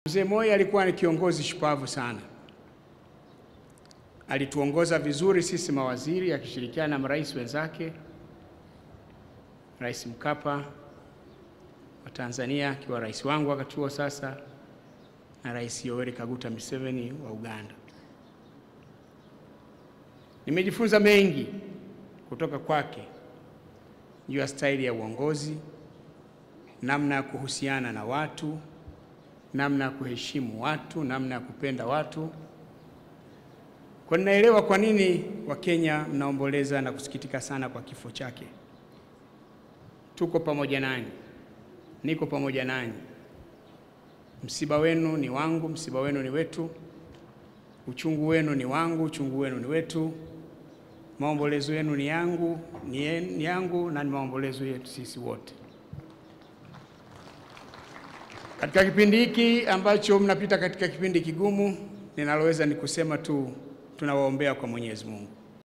Mzee Moi alikuwa ni kiongozi shupavu sana, alituongoza vizuri sisi mawaziri akishirikiana na marais wenzake, Rais Mkapa wa Tanzania akiwa rais wangu wakati huo sasa, na Rais Yoweri Kaguta Museveni wa Uganda. Nimejifunza mengi kutoka kwake juu ya staili ya uongozi, namna ya kuhusiana na watu, namna ya kuheshimu watu, namna ya kupenda watu. Kwa ninaelewa kwa nini Wakenya mnaomboleza na kusikitika sana kwa kifo chake. Tuko pamoja nanyi, niko pamoja nanyi. Msiba wenu ni wangu, msiba wenu ni wetu. Uchungu wenu ni wangu, uchungu wenu ni wetu. Maombolezo yenu ni yangu, ni ni yangu na ni maombolezo yetu sisi wote. Katika kipindi hiki ambacho mnapita katika kipindi kigumu, ninaloweza ni kusema tu tunawaombea kwa Mwenyezi Mungu.